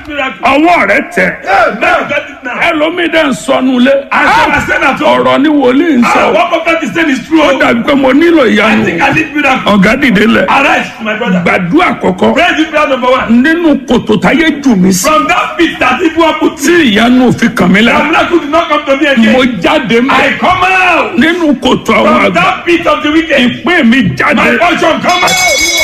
miracle. ọwọ́ rẹ tẹ̀ Now get it now. ẹlòmíì dẹ̀ ń sọnù lé As I said at home, ọ̀rọ̀ ni wòlíì ń ah, sọ what prophet is saying is true. ó dàbí pé mo nílò I ìyanu think I need miracle. ọ̀gá dìde lẹ̀ Arise, my brother. gbàdúrà kọ̀kọ́ Pray this prayer number one. nínú kòtò táyé jù mí sí From that pit that people have put tí ìyanu òfin kàn mí the lára miracle did not come to me mo again. jáde mọ́ I come out nínú kòtò àwọn from àgbà that pit of the wicked. ìpín mi jáde My portion come out.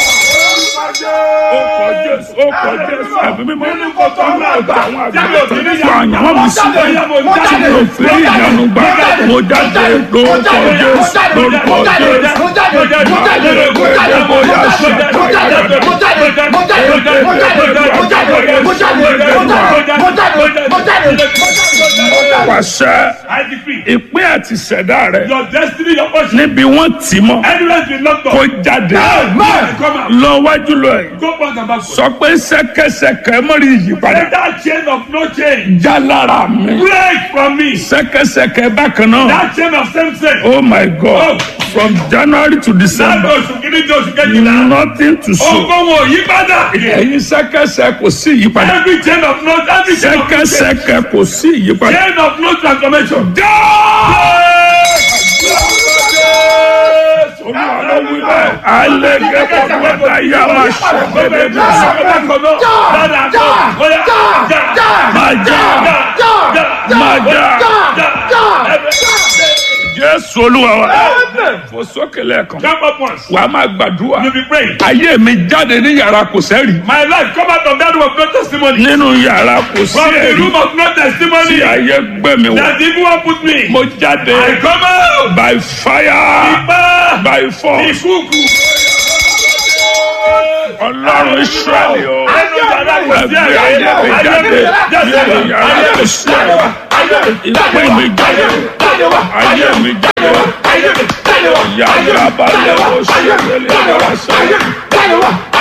ó kọ jésù ó kọ jésù ẹ̀mí mímọ́ Nínú kòtò àwọn àgbà. àwọn àgbà Jáde tó òtún ń ní fa àyànwó mi sí tí mo fi rí ìyanu gbà mo jáde lórúkọ jésù lórúkọ jésù pàṣẹ I decree ìpín àti ìṣẹ̀dá rẹ your destiny, your portion, níbi wọ́n tì mọ́ anywhere you locked kó up, jáde come out. lọ wájú lọ ẹ̀ Go back and backward. sọ pé ṣẹ̀kẹ̀ṣẹ̀kẹ̀ mọ́rí ìyípadà Let that chain of no change já lára mi break from me. ṣẹ̀kẹ̀ṣẹ̀kẹ̀ bákan náà That chain of same sex. oh my god from january to Láti december oṣù kìíní di oṣù kejìlá. nothing to show Ogun wo yí padà. ẹ̀yin ṣẹ̀kẹ̀ṣẹ̀ kò sí ìyípadà Every chain of no every chain of no change. ṣẹ̀kẹ̀ṣẹ̀kẹ̀ kò sí ìyípadà. Chain of no transformation. alege kọkọta ya ma ṣẹlẹ bí ma ja jésù olúwa wa fò sókè lẹ́ẹ̀kan Jump up once. wà á máa gbàdúrà You be praying. ayé mi jáde ní yàrá kò sẹ́rì My life come out of that room of no testimony. nínú yàrá kò sí From the ẹ̀rí room of no tí testimony. ayé gbé mi wọ̀ That the evil one put me. mo jáde I come out. by fire Ipa. by force Ìkúùkù. ọlọ́run israẹli o Ẹnu yàrá kò sí ẹgbẹ́ ayé mi ẹ̀rí. jáde nínú yàrá kò sí ẹ̀rí ìpín mi jáde ayé mi jáde yàrá balẹ̀ o sí ẹ̀rí yàrá sẹ́yìn.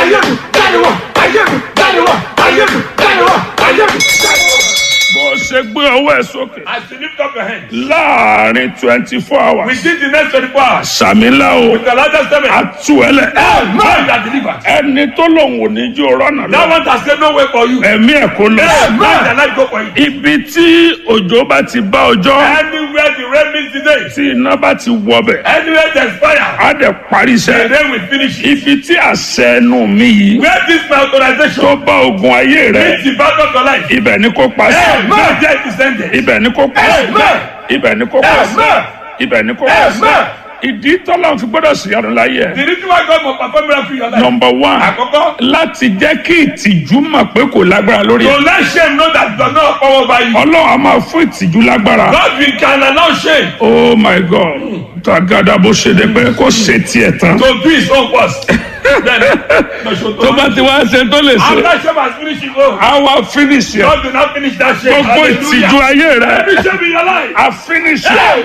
bó o ṣe gbé ọwọ́ ẹ̀ sókè As you lift up your hand. láàrin twenty four hours Within the next 24 hours. sàmìlà o With the largest seven. àtú ẹlẹ Man that delivered. ẹni tó lòun ò ní jó rọ́nà That lọ one has said no way for you. ẹ̀mí ẹ̀ kó lọ. Man that life go for you. ibi tí òjò bá ti bá ọjọ́ Anywhere the rain meets today. tí iná bá ti wọbẹ̀ Anywhere there's fire. á dẹ̀ parí The iṣẹ́ rain will finish it. ibi tí àṣẹ ẹnu mi yìí Where this my authorization tó bá ogun ayé rẹ meets the battle of your life. ibẹ̀ ni kò pa sí Man death is ended. ibẹ̀ ni kò pa sí Amen. ibẹ̀ ni kò pa sí Amen. ibẹ̀ ni kò pa sí Amen. ìdí tọ́lá fi gbọ́dọ̀ sí ọdún láyé ẹ̀ The reason why God must perform miracle in your life. nọmba one Àkọ́kọ́. láti jẹ́ kí ìtìjú mọ̀ pé kò lágbára lórí ẹ̀ To let shame know that does not power over you. ọlọ́run a máa fún ìtìjú lágbára God will can allow shame oh my god tagada bó ṣe dé pé kó ṣe tiẹ̀ tán to do his own worst. Then, no show tó bá ti wá ṣe tó lè ṣe After shame has finished his own. a wá finish ẹ̀ God will not finish that shame. gbogbo ìtìjú ayé rẹ̀ Every shame in your life. a finish ẹ̀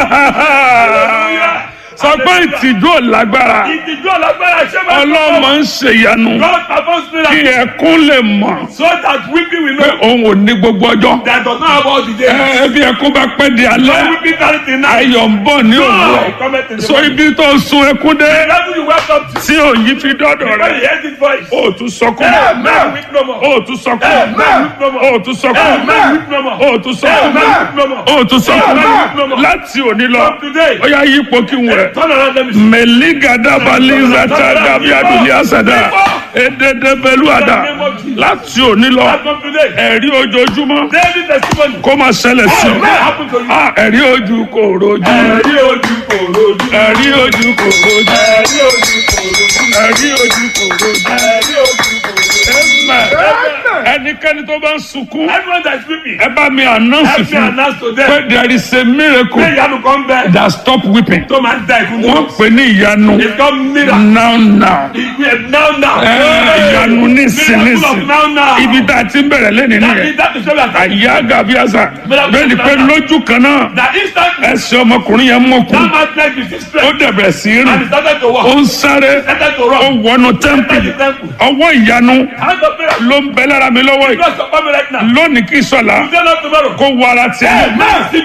Hallelujah. sọ pé ìtìjú ò lágbára Ìtìjú ọ̀làgbára ṣé máa ọlọ́mọ ń ṣèyanu God performs kí miracle ẹkún lè mọ̀ so that weeping will pé know òun ò ní gbogbo ọjọ́ that does not have all the days. ẹ bí ẹkún bá pẹ́ di So alẹ́ weeping carry the night. ayọ̀ ń bọ̀ ní òwúrọ̀ Joy cometh in the so morning. ibi tó sun ẹkún dé The level you welcome to. tí òyìn fi dọ́dọ̀ When rẹ̀ you hear this voice. ó tún sọkún Amen. Weep no more. ó tún sọkún Amen. Weep no more. ó tún sọkún Amen. Weep no more. ó tún sọkún Amen. Weep no more. ó tún sọkún Amen. láti òní lọ From today. ó yá yípo kí n wẹ̀. Turn around let me see. mẹ̀lígàdàbàlízàtà dàbí àdùnníàsàdà èdèdèbẹ̀lúàdà láti òní lọ As from today. ẹ̀rí ojoojúmọ́ Daily testimony. kó máa ṣẹlẹ̀ sí Amen. Happen to you. i ẹ̀rí ojú kò rojú Ẹ̀rí ojú kò rojú. ẹ̀rí ojú kò rojú Ẹ̀rí ojú kò rojú. ẹ̀rí ojú kò rojú. Ẹ̀rí ojú kò rojú. Amen. ẹnikẹ́ni tó bá ń sunkún Everyone that is weeping. ẹ bá mi announce Help me fún announce to pé them. there is a miracle Pé ìyanu kan bẹ. that stop weeping Tó máa ń da ìkún wọ́n pè ní ìyanu It's called miracle. now now Now now. Ẹ, ìyanu nísìn Miracle nísìn of now now. ibi tá a ti ń bẹ̀rẹ̀ lẹ́nu That nìyẹn is that is what we are saying. àyà gàbíàsà bẹ́ẹ̀ ni pé lójú kan náà That instantly ẹsẹ̀ ọmọkùnrin yẹn mọ̀kù that man's leg is ó straight dẹ̀bẹ̀ sí and he rìn started to ó walk. ń sáré Started to ó run. wọnú Entered the tẹ́ḿpìlì temple. ọwọ́ ìyanu Hand of miracle. ló ń bẹ lára mi lọ́wọ́ yìí Bless your family right now. lónìí kí sọ̀la Today not tomorrow. kó wọ ara tiẹ̀ Amen. Receive it.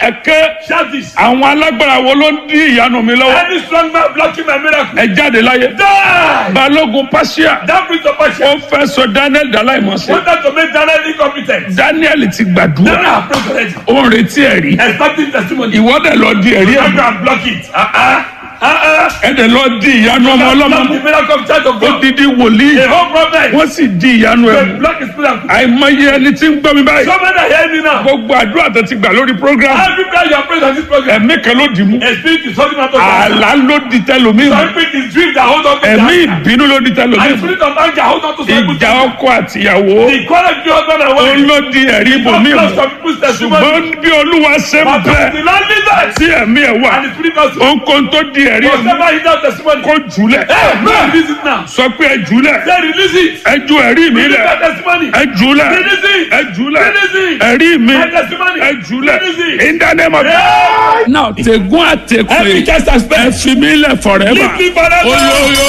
ẹ̀kẹ́ Shout this. àwọn alágbára wo ló ń dí ìyanu mi lọ́wọ́ Any strong man blocking my miracle. ẹ jáde láyé. Die. balógun pàṣẹ That brings of ó passion. fẹ́ sọ daniel dàláìmọ̀sẹ̀ Wanted to make Daniel incompetent. daniel ti Daniel gbàdúrà have prayed already. ó ń retí ẹ̀rí Expecting testimony. ìwọ́dẹ̀ lọ di ẹ̀rí I'm ẹ̀ going to block it. Uh-uh. Uh-uh. ẹ̀dẹ̀ lọ di ìyanu ọmọ ọlọ́mọ Block the miracle of church of ó God. didi wòlíì The whole problem. wọ́n sì di ìyanu ẹ̀ They mú block his miracle. àìmọye ẹni tí ń gbọ́ mi báyìí Somebody hear me now. gbogbo àdúrà tó ti gbà lórí program Every prayer you are praying on this program. ẹ̀mí kan ló dì mú A spirit is holding on to àlá ló di tẹlómi mú Some spirit is dream that hold on to ẹ̀mí that. ìbínú ló di tẹlómi And mú spirit of anger hold on to some people's ìjà ọkọ àtìyàwó The quarrel between husband and ó wife. ló di ẹ̀rí ibòmí Block mú some people's testimony. ṣùgbọ́n bí olúwa ṣe ń But bẹ the Lord leaders. tí ẹ̀mí ẹ̀ wà And the spirit of ohunkóhun tó di ẹ̀rí ẹ̀ mú whatever he does testimony. kó jùlẹ̀ Hey, man, release it now. sọ pé ẹ jùlẹ̀ Say release it. ẹ ju ẹ̀rí mi Release lẹ̀ that testimony. ẹ jùlẹ̀ Release it. ẹ jùlẹ̀ Release it. ẹ̀rí mi My testimony. ẹ jùlẹ̀ Release it. in the name of Yeah. now tegun àtẹkùn Every cast and spell. ẹ fi mi lẹ̀ forever Leave me forever. oyo oyo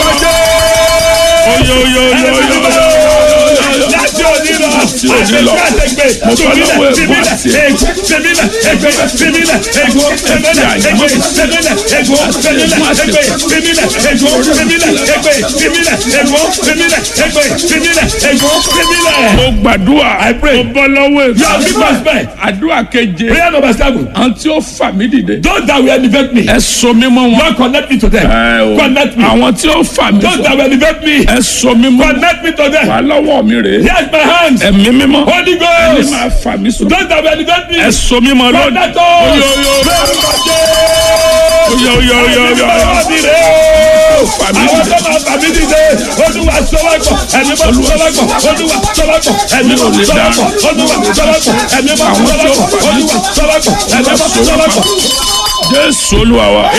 oyo oyo oyo oyo Láti òní lọ, Láti òní lọ. àṣẹ àṣẹgbè, Mo bọ́ lọ́wọ́ tìmílẹ̀, ẹ̀gbọ́n àti tìmílẹ̀, ègbò, tìmílẹ̀, ègbè, tìmílẹ̀, ègbò, tìmílẹ̀, ègbè, tìmílẹ̀, ègbò, tìmílẹ̀, ègbè, tìmílẹ̀, ègbò, tìmílẹ̀, ègbè, tìmílẹ̀, ègbò, tìmílẹ̀, ègbè, tìmílẹ̀, ègbò, tìmílẹ̀. mo gbàdúrà mo bọ́ lọ́wọ́ You are big ègbò man. àdúrà keje Prayer number seven. àwọn tí ó fà mí dìde Those that will elevate me, ẹ so mí mọ́ wọn Lord connect me to them. ẹ o Connect me. àwọn tí ó fà mí Those sọ that will elevate me, ẹ so mí mọ́ wọn connect me to them. wà lọ́wọ́ mi rèé Here's my hands. ẹ̀mí mímọ́ Holy ẹni Ghost. máa fà mí sọ Those that will elevate me, ẹ so mí mọ́ lónìí connect us. oyo oyo oyo oyo oyo oyo oyo fà mí àwọn dìde tó máa fà mí dìde olúwa sọwọ́pọ̀ ẹ̀mí bá sọwọ́pọ̀ olúwa sọwọ́pọ̀ ẹ̀mí bá sọwọ́pọ̀ olúwa sọwọ́pọ̀ ẹ̀mí bá sọwọ́pọ̀ olúwa sọwọ́pọ̀ ẹ̀mí bá sọwọ́pọ̀. jésù olúwa wa